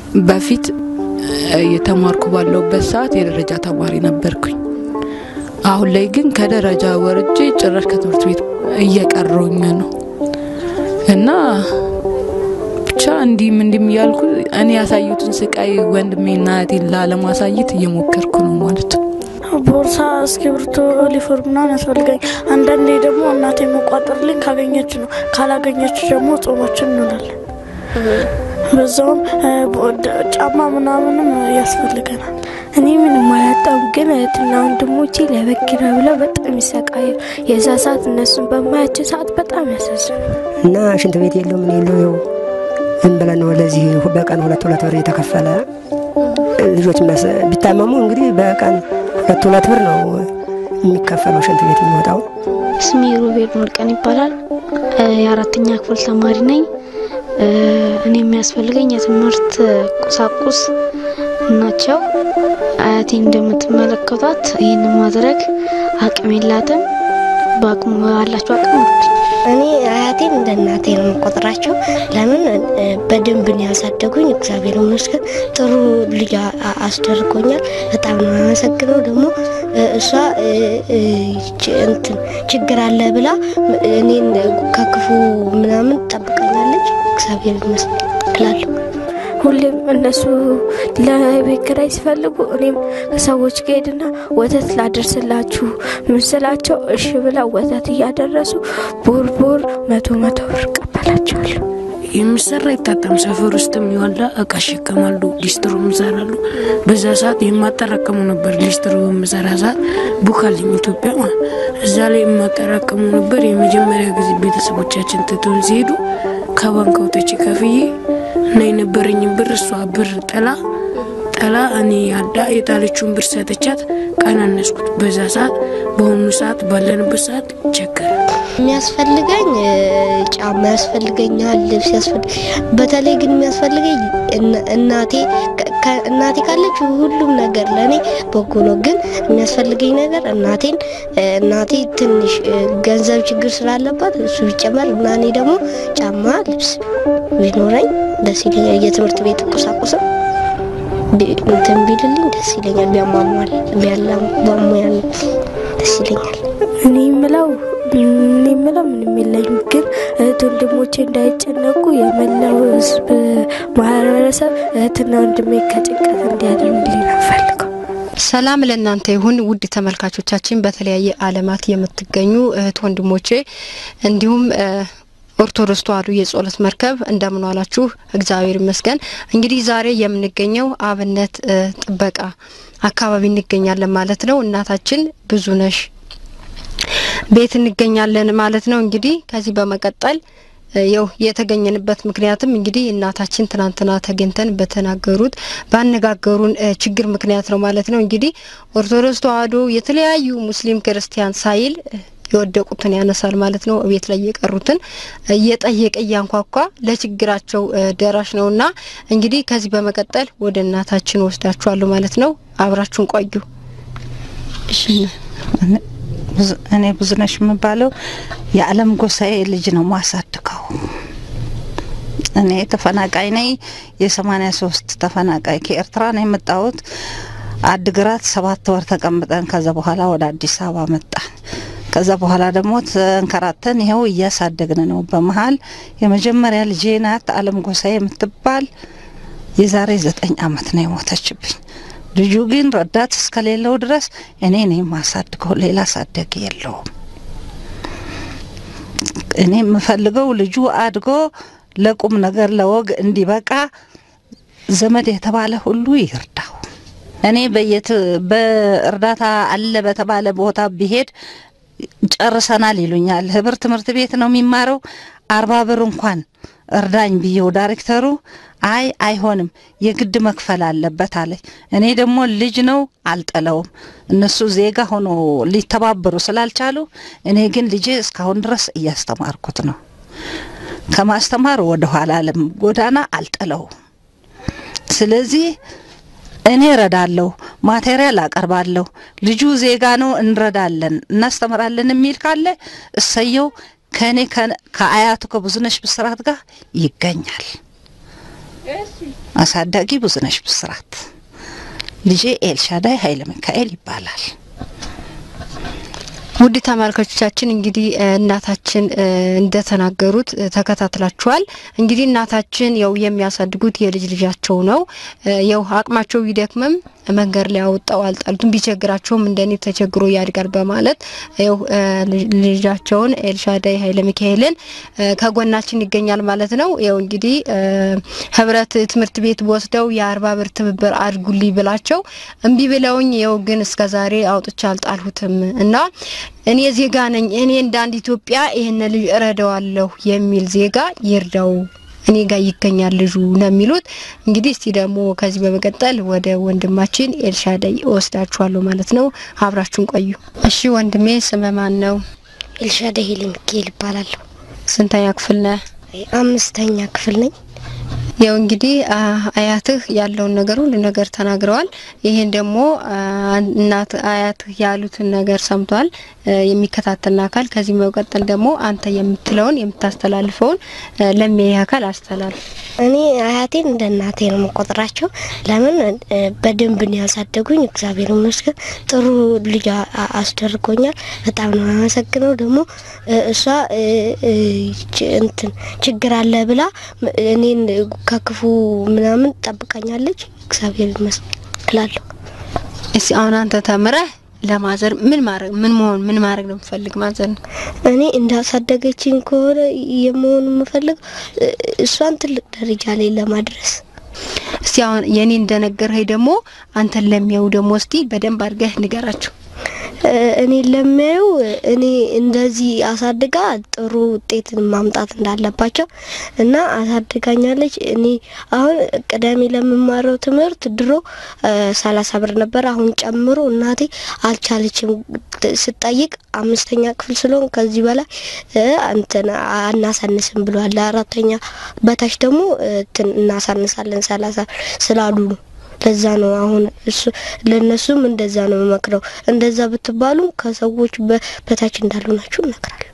በፊት የተማርኩ ባለውበት ሰዓት የደረጃ ተማሪ ነበርኩኝ። አሁን ላይ ግን ከደረጃ ወርጄ ጭራሽ ከትምህርት ቤት እየቀረውኝ ነው እና ብቻ እንዲህም እንዲህም እያልኩ እኔ ያሳዩትን ስቃይ ወንድሜና እህቴን ላለማሳየት እየሞከርኩ ነው ማለት ነው። ቦርሳ፣ እስክሪብቶ፣ ዩኒፎርም ምናምን ያስፈልገኝ። አንዳንዴ ደግሞ እናቴ መቋጠርልኝ ካገኘች ነው፣ ካላገኘች ደግሞ ጾማችን እንውላለን። በዛውም ጫማ ምናምንም ያስፈልገናል። እኔ ምንም አላጣም፣ ግን እህትና ወንድሞቼ ለበኪራ ብለው በጣም ይሰቃዩ። የዛ ሰዓት እነሱን በማያቸው ሰዓት በጣም ያሳዝኑ እና ሽንት ቤት የለው ምን የለው ይኸው ዝም ብለን ነው ለዚህ በቀን ሁለት ሁለት ብር የተከፈለ ልጆች ቢታመሙ እንግዲህ በቀን ሁለት ሁለት ብር ነው የሚከፈለው ሽንት ቤት የሚወጣው። ስሜ ሮቤል ሙልቀን ይባላል። የአራተኛ ክፍል ተማሪ ነኝ። እኔ የሚያስፈልገኝ የትምህርት ቁሳቁስ ናቸው። አያቴ እንደምትመለከቷት ይህን ማድረግ አቅም የላትም። በአቅሙ ባላቸው አቅም እኔ አያቴን እንደ እናቴ ነው የምቆጥራቸው። ለምን በደንብ ነው ያሳደጉኝ። እግዚአብሔር ይመስገን ጥሩ ልጅ አስደርጎኛል። በጣም ነው የማመሰግነው። ደግሞ እሷ እንትን ችግር አለ ብላ እኔን ከክፉ ምናምን ጠብቀኛለች። እግዚአብሔር ይመስገን እላለሁ። ሁሌም እነሱ ለቤት ኪራይ ሲፈልጉ እኔም ከሰዎች ጋር ሄድና ወተት ላደርስላችሁ ምን ስላቸው እሺ ብላ ወተት እያደረሱ ቦር ቦር መቶ መቶ ብር እቀበላቸዋለሁ። የሚሰራ ይታጠም ሰፈር ውስጥም ይዋላ እቃ ይሸከማሉ፣ ሊስትሮ ይሰራሉ። በዛ ሰዓት የማጠራቀሙ ነበር። ሊስትሮ በምሰራ ሰዓት ቡካልኝ ኢትዮጵያ ማለት እዛ ላይ የማጠራቀሙ ነበር። የመጀመሪያ ጊዜ ቤተሰቦቻችን ትተውን ሲሄዱ ከባንክ አውጥቼ ከፍዬ እና የነበረኝን ብር እሷ ብር ጥላ ጠላ እኔ ያዳ የጣለችውን ብር ሰጥቻት ቀናነስኩት። በዛ ሰዓት በአሁኑ ሰዓት ባለንበት ሰዓት ቸገረ። የሚያስፈልገኝ ጫማ ያስፈልገኛል፣ ልብስ ያስፈልግ በተለይ ግን የሚያስፈልገኝ እናቴ እናቴ ካለች ሁሉም ነገር ለእኔ በጎ ነው። ግን የሚያስፈልገኝ ነገር እናቴን እናቴ ትንሽ ገንዘብ ችግር ስላለባት እሱ ቢጨመር እና እኔ ደግሞ ጫማ፣ ልብስ ቢኖረኝ ደስ ይለኛል። የትምህርት ቤት ቁሳቁስም እንትን ቢልልኝ ደስ ይለኛል። ቢያሟሟል ቢያሟሟል ደስ ይለኛል። እኔ የምለው እኔ የምለው ምንም የለኝም፣ ግን እህት ወንድሞቼ እንዳይጨነቁ የመላው ሕዝብ ማህበረሰብ እህትና ወንድሜ ከጭንቀት እንዲያድኑልኝ ነው ፈልገው። ሰላም ለእናንተ ይሁን ውድ ተመልካቾቻችን፣ በተለያየ ዓለማት የምትገኙ እህት ወንድሞቼ እንዲሁም ኦርቶዶክስ ተዋሕዶ የጸሎት መርከብ እንደምን ዋላችሁ? እግዚአብሔር ይመስገን። እንግዲህ ዛሬ የምንገኘው አብነት ጥበቃ አካባቢ እንገኛለን ማለት ነው። እናታችን ብዙነሽ ቤት እንገኛለን ማለት ነው። እንግዲህ ከዚህ በመቀጠል ያው የተገኘንበት ምክንያትም እንግዲህ እናታችን ትናንትና ተገኝተን በተናገሩት ባነጋገሩን ችግር ምክንያት ነው ማለት ነው። እንግዲህ ኦርቶዶክስ ተዋሕዶ የተለያዩ ሙስሊም ክርስቲያን ሳይል የወደቁትን ያነሳል ማለት ነው። ቤት ላይ የቀሩትን እየጠየቀ እያንኳኳ ለችግራቸው ደራሽ ነውና እንግዲህ ከዚህ በመቀጠል ወደ እናታችን ወስዳችኋለሁ ማለት ነው። አብራችሁን ቆዩ። እኔ ብዙነሽ የምባለው የዓለም ጎሳዬ ልጅ ነው ማሳድገው። እኔ ተፈናቃይ ነኝ። የሰማኒያ ሶስት ተፈናቃይ ከኤርትራ ነው የመጣሁት። አድግራት ሰባት ወር ተቀምጠን ከዛ በኋላ ወደ አዲስ አበባ መጣን። ከዛ በኋላ ደግሞ ተንከራተን ይኸው እያሳደግን ነው። በመሀል የመጀመሪያ ልጄ ናት አለም ጎሳዬ የምትባል የዛሬ ዘጠኝ አመት ነው የሞተችብኝ። ልጁ ግን ረዳት እስከሌለው ድረስ እኔ ነኝ ማሳድገው፣ ሌላ አሳደግ የለውም። እኔ የምፈልገው ልጁ አድጎ ለቁም ነገር ለወግ እንዲበቃ ዘመድ የተባለ ሁሉ ይርዳው። እኔ በየት በእርዳታ አለ በተባለ ቦታ ቢሄድ ጨርሰናል ይሉኛል። ህብር ትምህርት ቤት ነው የሚማረው። አርባ ብር እንኳን እርዳኝ ብዬው ዳይሬክተሩ አይ አይሆንም፣ የግድ መክፈል አለበት አለኝ። እኔ ደግሞ ልጅ ነው አልጠለውም። እነሱ ዜጋ ሆኖ ሊተባበሩ ስላልቻሉ እኔ ግን ልጄ እስካሁን ድረስ እያስተማርኩት ነው። ከማስተማር ወደ ኋላ አለም ጎዳና አልጠለውም። ስለዚህ እኔ እረዳለሁ፣ ማቴሪያል አቀርባለሁ። ልጁ ዜጋ ነው፣ እንረዳለን፣ እናስተምራለን የሚል ካለ እሰየው። ከእኔ ከአያቱ ከብዙነሽ ብስራት ጋር ይገኛል። አሳዳጊ ብዙነሽ ብስራት፣ ልጄ ኤልሻዳይ ኃይለ ሚካኤል ይባላል። ውድ ተመልካቾቻችን እንግዲህ እናታችን እንደተናገሩት ተከታትላችኋል። እንግዲህ እናታችን ያው የሚያሳድጉት የልጅ ልጃቸው ነው። ያው አቅማቸው ቢደክምም መንገድ ላይ አወጣው አልጣሉትም። ቢቸግራቸውም እንደኔ ተቸግሮ ያድጋል በማለት ያው ልጃቸውን ኤልሻዳይ ኃይለ ሚካኤልን ከጎናችን ይገኛል ማለት ነው። ያው እንግዲህ ህብረት ትምህርት ቤት ወስደው የአርባ ብር ትብብር አድርጉልኝ ብላቸው እምቢ ብለውኝ ያው ግን እስከዛሬ አውጥቼ አልጣልሁትም እና እኔ ዜጋ ነኝ፣ እኔ እንደ አንድ ኢትዮጵያ ይህን ልጅ እረዳዋለሁ የሚል ዜጋ ይርዳው እኔ ጋር ይገኛል ልጁ ነው የሚሉት። እንግዲህ እስቲ ደግሞ ከዚህ በመቀጠል ወደ ወንድማችን ኤልሻዳይ እወስዳችኋለሁ ማለት ነው። አብራችሁን ቆዩ። እሺ ወንድሜ ስም ማን ነው? ኤልሻዳይ ኃይለ ሚካኤል ይባላለሁ። ስንተኛ ክፍል ነህ? አምስተኛ ክፍል ነኝ። ያው እንግዲህ አያትህ ያለውን ነገር ሁሉ ነገር ተናግረዋል። ይሄን ደግሞ እናት አያትህ ያሉትን ነገር ሰምቷል የሚከታተልና አካል። ከዚህ መቀጠል ደግሞ አንተ የምትለውን የምታስተላልፈውን ለሚያይ አካል አስተላልፍ። እኔ አያቴን እንደ እናቴ ነው የምቆጥራቸው። ለምን በደንብ ነው ያሳደጉኝ። እግዚአብሔር ይመስገን ጥሩ ልጅ አስደርጎኛል። በጣም ነው አመሰግነው። ደግሞ እሷ እንትን ችግር አለ ብላ እኔን ከክፉ ምናምን ጠብቃኛለች። እግዚአብሔር ይመስገን እላለሁ። እስቲ አሁን አንተ ተምረህ ለማዘር ምን ማድረግ ምን መሆን ምን ማድረግ ነው የምፈልግ ማዘር ነው? እኔ እንዳሳደገችኝ ከሆነ የመሆን የምፈልግ እሷን ትልቅ ደረጃ ላይ ለማድረስ እስቲ አሁን የኔ እንደነገርኸኝ ደግሞ አንተን ለሚያዩ ደግሞ እስቲ በደንብ አድርገህ ንገራቸው። እኔ ለሚያዩ እኔ እንደዚህ አሳድጋ ጥሩ ውጤትን ማምጣት እንዳለባቸው እና አሳድጋኛለች። እኔ አሁን ቅዳሜ ለምማረው ትምህርት ድሮ ሰላሳ ብር ነበር። አሁን ጨምሮ እናቴ አልቻለችም። ስጠይቅ አምስተኛ ክፍል ስለሆን ከዚህ በላይ እንትን አናሳንስም ብሏል። ለአራተኛ በታች ደግሞ እናሳንሳለን ሰላሳ ስላሉ ነው። ለዛ ነው አሁን እሱ ለነሱም እንደዛ ነው መክረው። እንደዛ ብትባሉ ከሰዎች በታች እንዳሉ ናችሁ እመክራለሁ።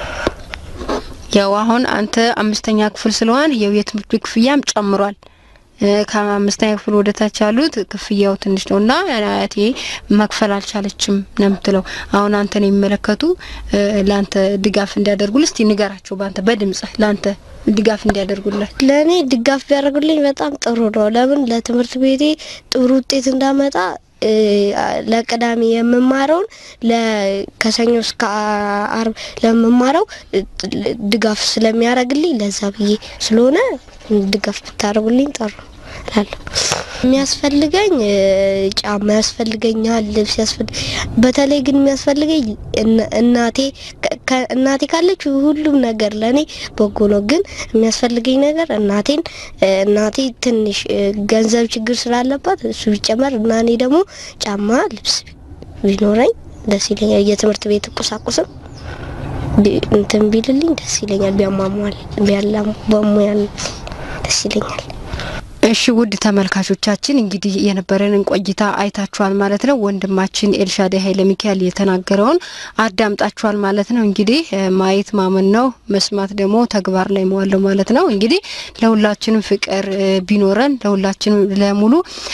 ያው አሁን አንተ አምስተኛ ክፍል ስለሆን ያው የትምህርት ቤት ክፍያም ጨምሯል። ከአምስተኛ ክፍል ወደ ታች ያሉት ክፍያው ትንሽ ነው እና አያቴ መክፈል አልቻለችም ነው የምትለው። አሁን አንተን የሚመለከቱ ለአንተ ድጋፍ እንዲያደርጉልህ እስቲ ንገራቸው፣ በአንተ በድምጽህ ለአንተ ድጋፍ እንዲያደርጉልህ። ለእኔ ድጋፍ ቢያደርጉልኝ በጣም ጥሩ ነው። ለምን ለትምህርት ቤቴ ጥሩ ውጤት እንዳመጣ ለቅዳሜ የምማረውን ከሰኞ እስከ አርብ ለምማረው ድጋፍ ስለሚያደርግልኝ ለዛ ብዬ ስለሆነ ድጋፍ ብታደርጉልኝ ጥሩ እላለሁ። የሚያስፈልገኝ ጫማ ያስፈልገኛል፣ ልብስ ያስፈልግ በተለይ ግን የሚያስፈልገኝ እናቴ እናቴ ካለች ሁሉም ነገር ለእኔ በጎ ነው። ግን የሚያስፈልገኝ ነገር እናቴን እናቴ ትንሽ ገንዘብ ችግር ስላለባት እሱ ቢጨመር እና እኔ ደግሞ ጫማ፣ ልብስ ቢኖረኝ ደስ ይለኛል። የትምህርት ቤት ቁሳቁስም እንትን ቢልልኝ ደስ ይለኛል። ቢያሟሟል ቢያላም በሙያል ደስ ይለኛል። እሺ ውድ ተመልካቾቻችን እንግዲህ የነበረንን ቆይታ አይታችኋል ማለት ነው። ወንድማችን ኤልሻዳይ ኃይለ ሚካኤል የተናገረውን አዳምጣችኋል ማለት ነው። እንግዲህ ማየት ማመን ነው፣ መስማት ደግሞ ተግባር ላይ መዋለው ማለት ነው። እንግዲህ ለሁላችንም ፍቅር ቢኖረን ለሁላችንም ለሙሉ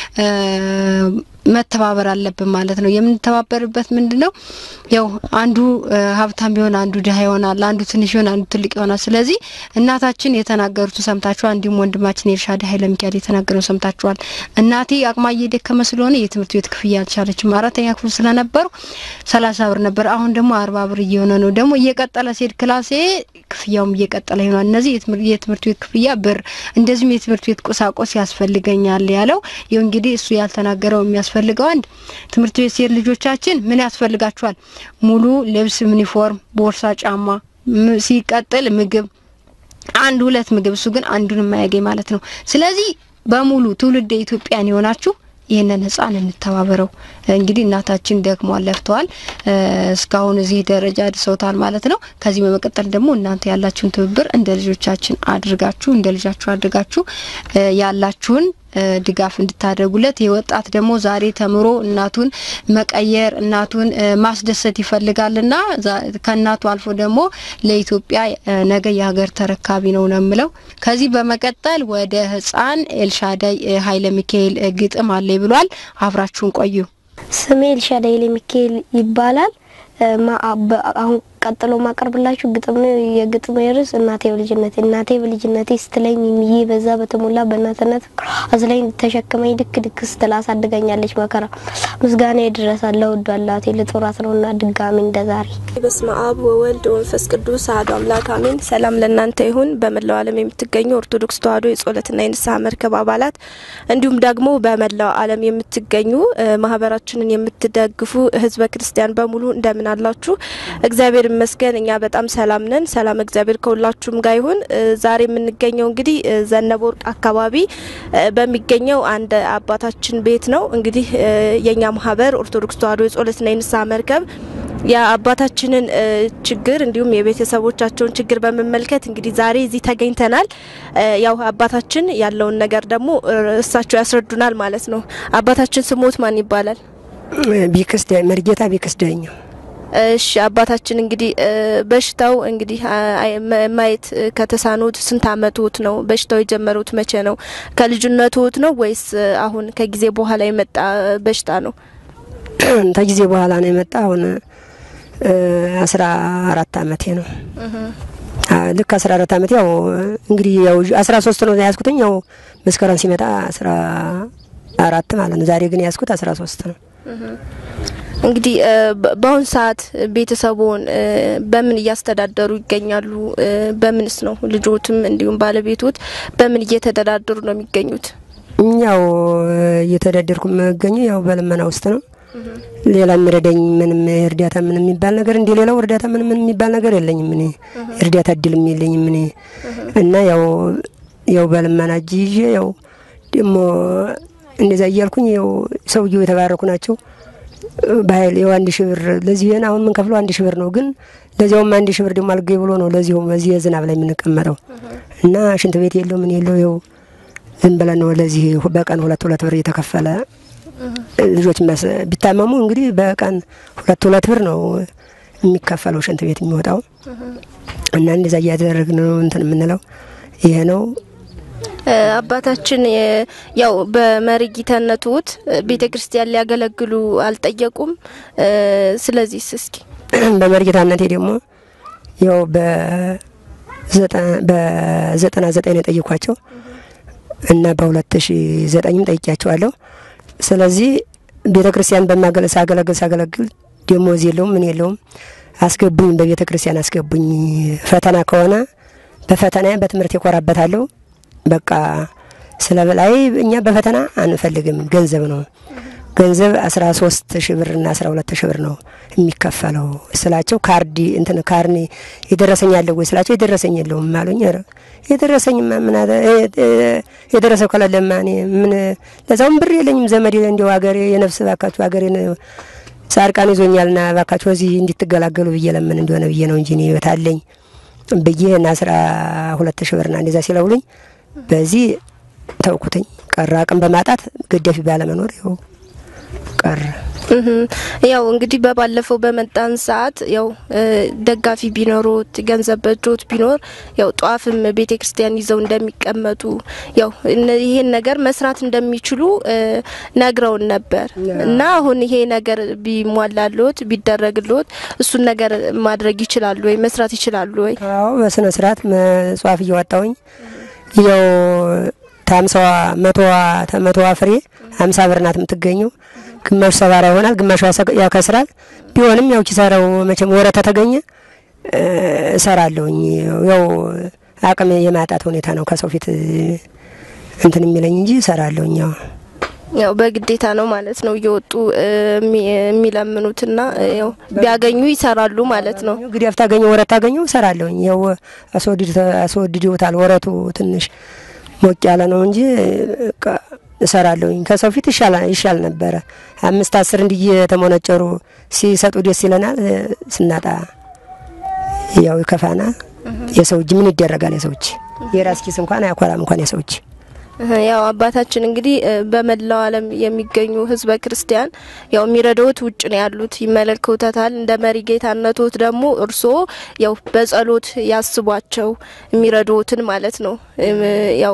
መተባበር አለብን ማለት ነው። የምንተባበርበት ምንድን ነው? ያው አንዱ ሀብታም ቢሆን አንዱ ድሀ ይሆናል፣ አንዱ ትንሽ ይሆን አንዱ ትልቅ ይሆናል። ስለዚህ እናታችን የተናገሩትን ሰምታችኋል። እንዲሁም ወንድማችን ኤልሻዳይ ኃይለ ሚካኤል የተናገረውን ሰምታችኋል። እናቴ አቅማ እየደከመ ስለሆነ የትምህርት ቤት ክፍያ አልቻለችም። አራተኛ ክፍል ስለነበሩ ሰላሳ ብር ነበር። አሁን ደግሞ አርባ ብር እየሆነ ነው። ደግሞ እየቀጠለ ሲሄድ ክላሴ ክፍያውም እየቀጠለ ይሆናል። እነዚህ የትምህርት ቤት ክፍያ ብር፣ እንደዚሁም የትምህርት ቤት ቁሳቁስ ያስፈልገኛል ያለው ይኸው እንግዲህ እሱ ያልተናገረው የሚያስ የሚያስፈልገው አንድ ትምህርት ቤት ሲሄድ ልጆቻችን ምን ያስፈልጋቸዋል? ሙሉ ልብስ፣ ዩኒፎርም፣ ቦርሳ፣ ጫማ፣ ሲቀጥል ምግብ፣ አንድ ሁለት ምግብ። እሱ ግን አንዱን የማያገኝ ማለት ነው። ስለዚህ በሙሉ ትውልድ ኢትዮጵያን የሆናችሁ ይህንን ህፃን እንተባበረው። እንግዲህ እናታችን ደክሟል፣ ለፍተዋል፣ እስካሁን እዚህ ደረጃ አድርሰውታል ማለት ነው። ከዚህ በመቀጠል ደግሞ እናንተ ያላችሁን ትብብር እንደ ልጆቻችን አድርጋችሁ እንደ ልጃችሁ አድርጋችሁ ያላችሁን ድጋፍ እንድታደርጉለት። ይህ ወጣት ደግሞ ዛሬ ተምሮ እናቱን መቀየር እናቱን ማስደሰት ይፈልጋልና ከእናቱ አልፎ ደግሞ ለኢትዮጵያ ነገ የሀገር ተረካቢ ነው ነው የምለው። ከዚህ በመቀጠል ወደ ህፃን ኤልሻዳይ ኃይለ ሚካኤል ግጥም አለ ብሏል። አብራችሁን ቆዩ። ስሜ ኤልሻዳይ ኃይለ ሚካኤል ይባላል። አሁን ቀጥሎ ማቀርብላችሁ ግጥም ነው። የግጥም ርዕስ እናቴ በልጅነቴ እናቴ በልጅነቴ ስትለኝ ሚዬ በዛ በተሞላ በእናትነት አዝላኝ ተሸክመኝ ድክ ድክ ስትል አሳድጋኛለች መከራ ምስጋና ይድረሳል ለውዷ እናቴ ልጦራት ነውና ድጋሚ እንደዛሬ። በስመ አብ ወወልድ ወመንፈስ ቅዱስ አሐዱ አምላክ አሜን። ሰላም ለእናንተ ይሁን። በመላው ዓለም የምትገኙ ኦርቶዶክስ ተዋሕዶ የጸሎትና የንስሐ መርከብ አባላት እንዲሁም ደግሞ በመላው ዓለም የምትገኙ ማህበራችንን የምትደግፉ ህዝበ ክርስቲያን በሙሉ እንደምን አላችሁ? እግዚአብሔር ይመስገን እኛ በጣም ሰላም ነን። ሰላም እግዚአብሔር ከሁላችሁም ጋር ይሁን። ዛሬ የምንገኘው እንግዲህ ዘነበ ወርቅ አካባቢ በሚገኘው አንድ አባታችን ቤት ነው። እንግዲህ የኛ ማህበር ኦርቶዶክስ ተዋሕዶ የጸሎትና የንስሐ መርከብ የአባታችንን ችግር እንዲሁም የቤተሰቦቻቸውን ችግር በመመልከት እንግዲህ ዛሬ እዚህ ተገኝተናል። ያው አባታችን ያለውን ነገር ደግሞ እሳቸው ያስረዱናል ማለት ነው። አባታችን ስሞት ማን ይባላል? ቢክስ መርጌታ ቢክስ ዳኘው እሺ አባታችን እንግዲህ በሽታው እንግዲህ ማየት ከተሳኑት ስንት አመቶት ነው? በሽታው የጀመሩት መቼ ነው? ከልጅነቶት ነው ወይስ አሁን ከጊዜ በኋላ የመጣ በሽታ ነው? ከጊዜ በኋላ ነው የመጣ። አሁን አስራ አራት አመቴ ነው። ልክ አስራ አራት አመቴ ያው እንግዲህ ያው አስራ ሶስት ነው ያዝኩትኝ። ያው መስከረም ሲመጣ አስራ አራት ማለት ነው። ዛሬ ግን ያዝኩት አስራ ሶስት ነው። እንግዲህ በአሁን ሰዓት ቤተሰቡን በምን እያስተዳደሩ ይገኛሉ? በምንስ ነው ልጆትም እንዲሁም ባለቤቶት በምን እየተዳደሩ ነው የሚገኙት? ያው እየተዳደርኩ የምገኘው ያው በልመና ውስጥ ነው። ሌላ የሚረዳኝ ምንም እርዳታ ምንም የሚባል ነገር እንዲ ሌላው እርዳታ ምንም የሚባል ነገር የለኝም። እኔ እርዳታ እድልም የለኝም እኔ እና ያው ያው በልመና እጅ ይዤ ያው ደግሞ እንደዛ እያልኩኝ ያው ሰውየው የተባረኩ ናቸው በኃይል ያው አንድ ሺህ ብር ለዚህ ይሄን አሁን የምንከፍለው አንድ ሺህ ብር ነው። ግን ለዚያውም አንድ ሺህ ብር ደግሞ አልገኝ ብሎ ነው ለዚሁም በዚህ ዝናብ ላይ የምንቀመጠው እና ሽንት ቤት የለው ምን የለው ይኸው ዝም ብለን ነው ለዚህ በቀን ሁለት ሁለት ብር እየተከፈለ ልጆች ቢታመሙ እንግዲህ በቀን ሁለት ሁለት ብር ነው የሚከፈለው ሽንት ቤት የሚወጣው እና እንደዛ እያደረግን ነው እንትን የምንለው ይሄ ነው። አባታችን ያው በመሪጊተነቶት ቤተ ክርስቲያን ሊያገለግሉ አልጠየቁም። ስለዚህ እስኪ በመሪጌታነቴ ደግሞ ያው በዘጠና ዘጠኝ ነው የጠየኳቸው እና በሁለት ሺ ዘጠኝም ጠይቂያቸዋለሁ። ስለዚህ ቤተ ክርስቲያን በማገለ ሳገለግል ሳገለግል ደሞዝ የለውም ምን የለውም። አስገቡኝ፣ በቤተ ክርስቲያን አስገቡኝ። ፈተና ከሆነ በፈተና በትምህርት ይኮራበታለሁ። በቃ ስለ በላይ እኛ በፈተና አንፈልግም፣ ገንዘብ ነው ገንዘብ አስራ ሶስት ሺ ብር እና አስራ ሁለት ሺ ብር ነው የሚከፈለው ስላቸው፣ ካርዲ እንትን ካርኒ የደረሰኝ አለ ወይ ስላቸው የደረሰኝ የለውም አሉኝ። ኧረ የደረሰኝማ ምን የደረሰው ከሌለማ እኔ ምን ለዛውም ብር የለኝም ዘመድ እንዲው ሀገሬ የነፍስ ባካችሁ ሀገሬን ጻድቃን ይዞኛልና ባካችሁ እዚህ እንዲትገላገሉ ብዬ ለምን እንደሆነ ብዬ ነው እንጂ እኔ ህይወት አለኝ ብዬ እና አስራ ሁለት ሺ ብርና እንደዛ ሲለውሉኝ በዚህ ተውኩትኝ። ቀረ አቅም በማጣት ገዳፊ ባለመኖር ይኸው ቀረ። ያው እንግዲህ በባለፈው በመጣን ሰዓት ያው ደጋፊ ቢኖሩት ገንዘብ በእጆት ቢኖር ያው ጧፍም ቤተ ክርስቲያን ይዘው እንደሚቀመጡ ያው ይሄን ነገር መስራት እንደሚችሉ ነግረውን ነበር እና አሁን ይሄ ነገር ቢሟላልዎት ቢደረግልዎት እሱን ነገር ማድረግ ይችላሉ ወይ መስራት ይችላሉ ወይ? አዎ በስነ ስርዓት መጽዋፍ እያወጣውኝ ያው ታምሳዋ መቶዋ ተመቶዋ ፍሬ ሀምሳ ብር ናት የምትገኘው። ግማሹ ሰባራ ይሆናል፣ ግማሹ ያከስራል። ቢሆንም ያው ኪሳራው መቼም ወረታ ተገኘ እሰራለሁኝ። ያው አቅም የማጣት ሁኔታ ነው ከሰው ፊት እንትን የሚለኝ እንጂ እሰራለሁኝ። ያው ያው በግዴታ ነው ማለት ነው እየወጡ የሚለምኑትና ያው ቢያገኙ ይሰራሉ ማለት ነው። እንግዲህ አፍታገኘ ወረት ታገኘው እሰራለሁኝ። ያው አስወድደውታል ወረቱ ትንሽ ሞቅ ያለ ነው እንጂ እሰራለሁኝ። ከሰው ፊት ይሻል ነበረ። አምስት አስር እንዲህ የተሞነጨሩ ሲሰጡ ደስ ይለናል። ስናጣ ያው ይከፋናል። የሰው እጅ ምን ይደረጋል? የሰው እጅ የራስ ኪስ እንኳን አያኮራም እንኳን የሰው እጅ ያው አባታችን እንግዲህ በመላው ዓለም የሚገኙ ህዝበ ክርስቲያን ያው የሚረዳውት ውጭ ነው ያሉት ይመለከቱታል። እንደ መሪ ጌታነቶት ደግሞ እርስዎ ያው በጸሎት ያስቧቸው የሚረዱትን ማለት ነው። ያው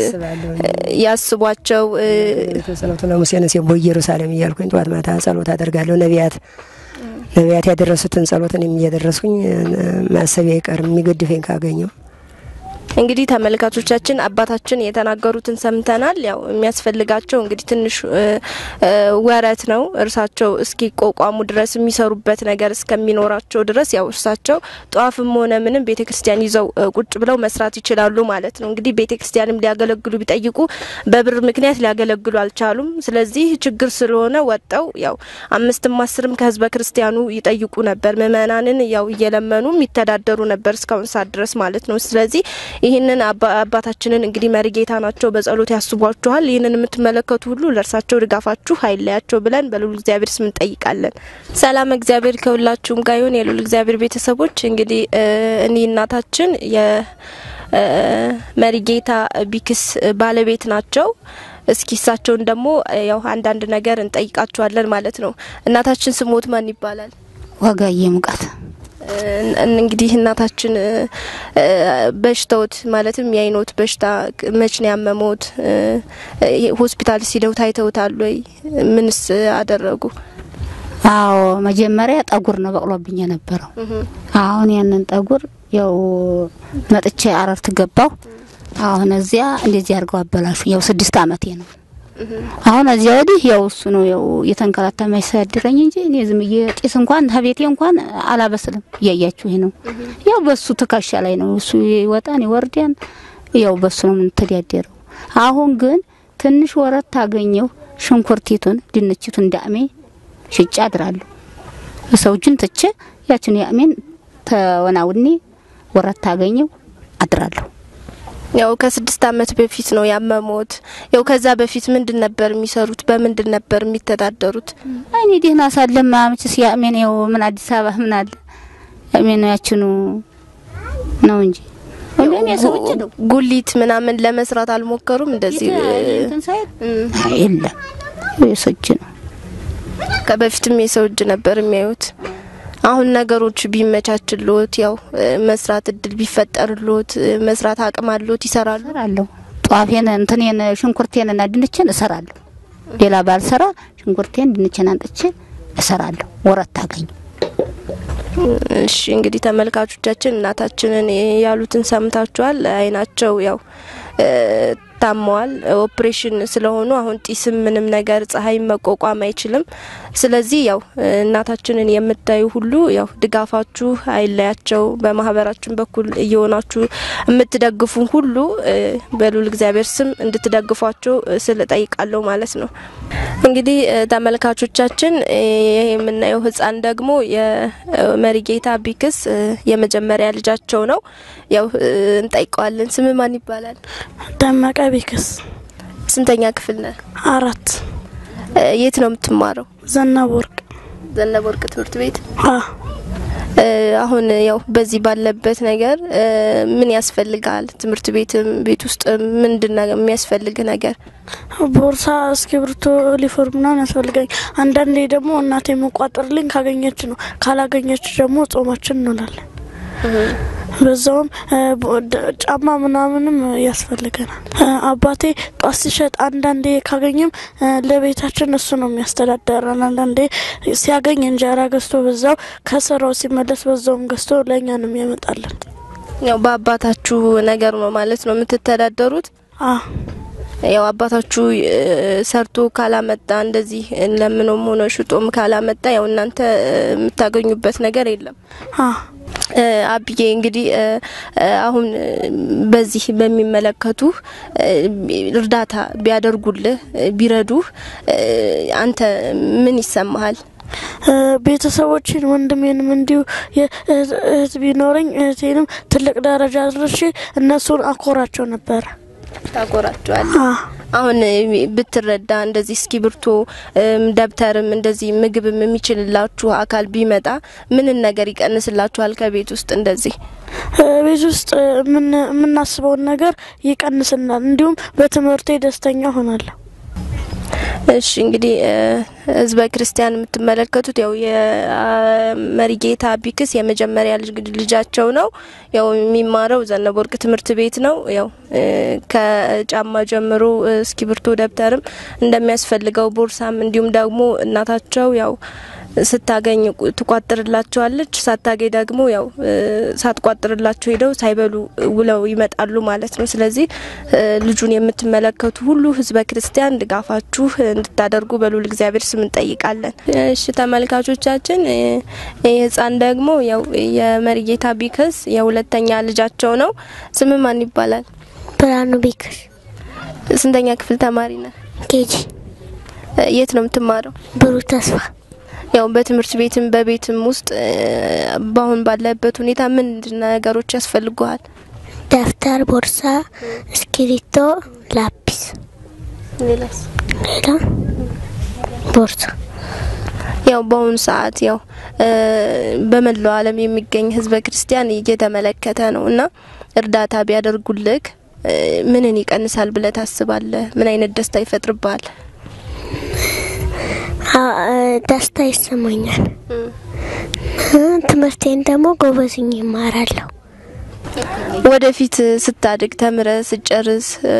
ያስቧቸው ጸሎቱ ለሙሴን ሲቦ ኢየሩሳሌም እያልኩኝ ጠዋት ማታ ጸሎት አደርጋለሁ። ነቢያት ነቢያት ያደረሱትን ጸሎትን እያደረስኩኝ ማሰቢያ አይቀርም የሚገድፈኝ ካገኘው እንግዲህ ተመልካቾቻችን አባታችን የተናገሩትን ሰምተናል። ያው የሚያስፈልጋቸው እንግዲህ ትንሽ ወረት ነው። እርሳቸው እስኪቋቋሙ ድረስ የሚሰሩበት ነገር እስከሚኖራቸው ድረስ ያው እርሳቸው ጧፍም ሆነ ምንም ቤተ ክርስቲያን ይዘው ቁጭ ብለው መስራት ይችላሉ ማለት ነው። እንግዲህ ቤተ ክርስቲያንም ሊያገለግሉ ቢጠይቁ በብር ምክንያት ሊያገለግሉ አልቻሉም። ስለዚህ ችግር ስለሆነ ወጠው ያው አምስትም አስርም ከህዝበ ክርስቲያኑ ይጠይቁ ነበር። ምእመናንን ያው እየለመኑ የሚተዳደሩ ነበር እስካሁን ሰዓት ድረስ ማለት ነው። ስለዚህ ይህንን አባታችንን እንግዲህ መሪ ጌታ ናቸው፣ በጸሎት ያስቧችኋል። ይህንን የምትመለከቱ ሁሉ ለእርሳቸው ድጋፋችሁ አይለያቸው ብለን በልዑል እግዚአብሔር ስም እንጠይቃለን። ሰላም እግዚአብሔር ከሁላችሁም ጋር ይሁን። የልዑል እግዚአብሔር ቤተሰቦች እንግዲህ እኔ እናታችን የመሪ ጌታ ቢክስ ባለቤት ናቸው። እስኪ እሳቸውን ደግሞ ያው አንዳንድ ነገር እንጠይቃቸዋለን ማለት ነው። እናታችን ስሞት ማን ይባላል? ዋጋዬ ሙቃት እንግዲህ እናታችን በሽታዎት ማለትም የአይኖት በሽታ መች ነው ያመሞት? ሆስፒታል ሲደው ታይተውታል ወይ? ምንስ አደረጉ? አዎ መጀመሪያ ጠጉር ነው በቅሎብኝ የነበረው። አሁን ያንን ጠጉር ያው መጥቼ አረርት ገባው። አሁን እዚያ እንደዚህ አድርገው አበላሹ። ያው ስድስት አመቴ ነው። አሁን እዚያ ወዲህ ያው እሱ ነው ያው እየተንከራታ የማይሳድረኝ እንጂ እኔ ዝም ብዬ ጢስ እንኳን ከቤቴ እንኳን አላበስልም። እያያችሁ ይሄ ነው ያው በሱ ትከሻ ላይ ነው እሱ ይወጣን ይወርዳን፣ ያው በሱ ነው የምንተዳደረው። አሁን ግን ትንሽ ወረት ታገኘው ሽንኩርቲቱን ድንችቱን ዳሜ ሽጫ አድራለሁ። ሰው እጅን ትቼ ያችን ያሜን ተወናውኔ ወረት ታገኘው አድራለሁ። ያው ከስድስት አመት በፊት ነው ያመሞት። ያው ከዛ በፊት ምንድን ነበር የሚሰሩት? በምንድን ነበር የሚተዳደሩት? እኔ ደህና ሳለማ መችስ ያሜን ያው ምን አዲስ አበባ ምን አለ ያሜን ያችኑ ነው እንጂ ወንደኔ ሰው እጅ ነው ጉሊት ምናምን ለመስራት አልሞከሩም? እንደዚህ የለም የሰው እጅ ነው። ከበፊትም የሰው እጅ ነበር የሚያዩት። አሁን ነገሮች ቢመቻችሎት ያው መስራት እድል ቢፈጠርሎት መስራት አቅም አሎት ይሰራሉ? እሰራለሁ። ጧፌን እንትኔን ሽንኩርቴን እና ድንችን እሰራለሁ። ሌላ ባልሰራ ሽንኩርቴን ድንችን አንጥቼ እሰራለሁ። ወረት ታገኝ እሺ እንግዲህ ተመልካቾቻችን እናታችንን ያሉትን ሰምታችኋል። አይናቸው ያው ታመዋል። ኦፕሬሽን ስለሆኑ አሁን ጢስም ምንም ነገር ፀሐይ መቋቋም አይችልም። ስለዚህ ያው እናታችንን የምታዩ ሁሉ ያው ድጋፋችሁ አይለያቸው። በማህበራችን በኩል እየሆናችሁ የምትደግፉ ሁሉ በልዑል እግዚአብሔር ስም እንድትደግፏቸው ስል ጠይቃለሁ ማለት ነው። እንግዲህ ተመልካቾቻችን ይሄ የምናየው ህፃን ደግሞ የመሪጌታ ቢክስ የመጀመሪያ ልጃቸው ነው። ያው እንጠይቀዋለን። ስም ማን ይባላል? ደመቀ ቢክስ። ስንተኛ ክፍል ነህ? አራት። የት ነው የምትማረው? ዘነበ ወርቅ ዘነበ ወርቅ ትምህርት ቤት። አ አሁን ያው በዚህ ባለበት ነገር ምን ያስፈልጋል? ትምህርት ቤትም ቤት ውስጥ ምንድን ነው የሚያስፈልግ ነገር? ቦርሳ፣ እስክሪብቶ፣ ዩኒፎርም ምናምን ያስፈልገኝ። አንዳንዴ ደግሞ እናቴ መቋጠርልኝ ካገኘች ነው፣ ካላገኘች ደግሞ ጾማችን እንውላለን። በዛውም ጫማ ምናምንም ያስፈልገናል። አባቴ ጧት ሲሸጥ አንዳንዴ ካገኝም ለቤታችን እሱ ነው የሚያስተዳደረን። አንዳንዴ ሲያገኝ እንጀራ ገዝቶ በዛው ከስራው ሲመለስ በዛውም ገዝቶ ለእኛ ነው የሚያመጣለን። ያው በአባታችሁ ነገር ነው ማለት ነው የምትተዳደሩት? ያው አባታችሁ ሰርቶ ካላመጣ እንደዚህ ለምኖም ሆነ ሽጦም ካላመጣ ያው እናንተ የምታገኙበት ነገር የለም። አብዬ እንግዲህ አሁን በዚህ በሚመለከቱ እርዳታ ቢያደርጉልህ ቢረዱህ አንተ ምን ይሰማሃል? ቤተሰቦችን ወንድሜንም እንዲሁ እህት ቢኖረኝ እህቴንም ትልቅ ደረጃ አድርሼ እነሱን አኮራቸው ነበረ። ታኮራቸዋል። አሁን እ፣ ብትረዳ እንደዚህ እስክሪብቶ እም፣ ደብተርም እንደዚህ ምግብም የሚችልላችሁ አካል ቢመጣ ምንን ነገር ይቀንስላችኋል? ከቤት ውስጥ እንደዚህ ቤት ውስጥ የምን- የምናስበውን ነገር ይቀንስናል። እንዲሁም በትምህርቴ ደስተኛ ሆናለሁ። እሺ እንግዲህ እ፣ ህዝበ ክርስቲያን የምትመለከቱት ያው የመሪጌታ ቢክስ የመጀመሪያ ልጅ- ልጃቸው ነው። ያው የሚማረው ዘነበ ወርቅ ትምህርት ቤት ነው። ያው እ፣ ከጫማ ጀምሮ እ፣ እስክሪብቶ ደብተርም እንደሚያስፈልገው ቦርሳም፣ እንዲሁም ደግሞ እናታቸው ያው ስታገኝ ቁ- ትቋጥርላቸዋለች። ሳታገኝ ደግሞ ያው እ፣ ሳትቋጥርላቸው ሄደው ሳይበሉ ውለው ይመጣሉ ማለት ነው። ስለዚህ እ፣ ልጁን የምትመለከቱ ሁሉ ህዝበ ክርስቲያን ድጋፋችሁ እንድታደርጉ በልዑል እግዚአብሔር ስም እንጠይቃለን። እሺ ተመልካቾቻችን እ፣ ይህ ህፃን ደግሞ ያው የመሪጌታ ቢክስ የሁለተኛ ልጃቸው ነው። ስም ማን ይባላል? ብርሃኑ ቢክስ ስንተኛ ክፍል ተማሪ ነህ? ኬጂ እ፣ የት ነው የምትማረው? ብሩህ ተስፋ ያው በትምህርት ቤትም በቤትም ውስጥ እ፣ በአሁን ባለበት ሁኔታ ምን ነገሮች ያስፈልጉሃል? ደብተር፣ ቦርሳ፣ እስክሪብቶ፣ ላፒስ፣ ሌላስ? ሌላ ቦርሳ ያው በአሁኑ ሰዓት ያው እ፣ በመላው ዓለም የሚገኝ ህዝበ ክርስቲያን እየተመለከተ ነው እና እርዳታ ቢያደርጉልህ እ፣ ምንን ይቀንሳል ብለህ ታስባለህ? ምን አይነት ደስታ ይፈጥርብሃል? አ- አ- ደስታ ይሰማኛል። እ፣ ትምህርቴን ደግሞ ጎበዝኝ ይማራለሁ። ወደፊት ስታድግ ተምረ ስጨርስ እ፣